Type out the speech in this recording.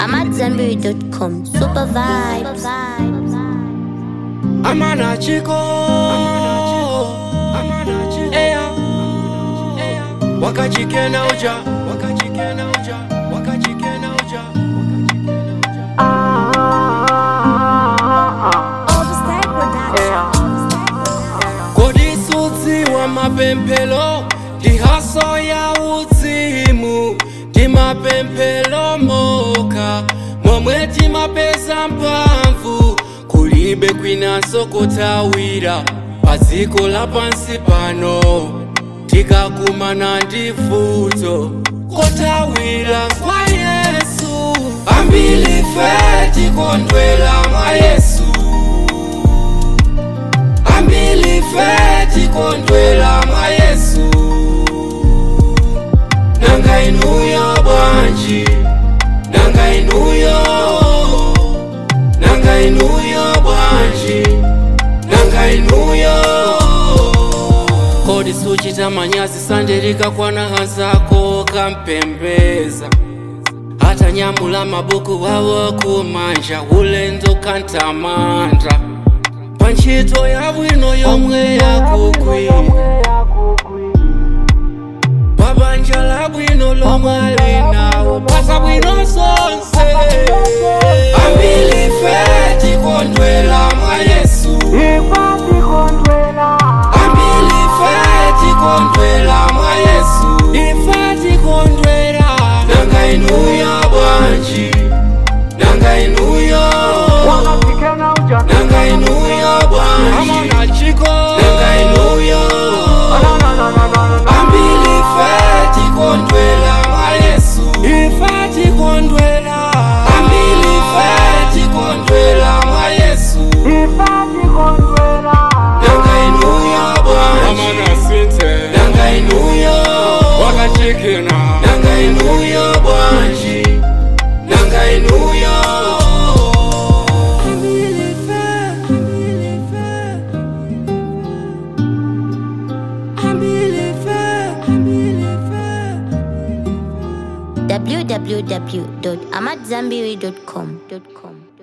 AmadZanbury.com. Super vibes. Amana chico Amana chico Eya Eya Wakachikena uja Wakachikena uja Wakachikena uja Kodi sudzi wa mapempelo Dihaso ya uzimu Di mapempelo moka Momwe timapeza mpamvu Kulibe kwinaso kutawira Paziko la pansi pano Tikakumana ndi vuto Kotawira kwa Yesu Ambili fe tikondwela mwa Yesu ambili fe tikondwela mwa yesu nanga inuyo bwanji nanga inuyo nanga inuyo bwanji nanga inuyo kodi suchita manyazi sandirika kwana hanzako kampembeza hata nyamula mabuku wawo kumanja ulendo kantamanda panchito ya bwino yomwe yakugwi pabanja la bwino lomwe alinawo pasa bwino zonse ambili fe tikondwela mwa yesu ambili fe tikondwela mwa yesu ife tikondwela nanga inuyo bwanji nanga inuyo nanga inuyo bwanji nanga inuyo ambili fe tikondwela mwa yesu ife tikondwela ambili fe tikondwela mwa yesu nanga inuyo bwanji nanga inuyo nanga inuyo bwanji nanga inuyo ambili fe ambili fe ambili fe www.amadzanbury.com.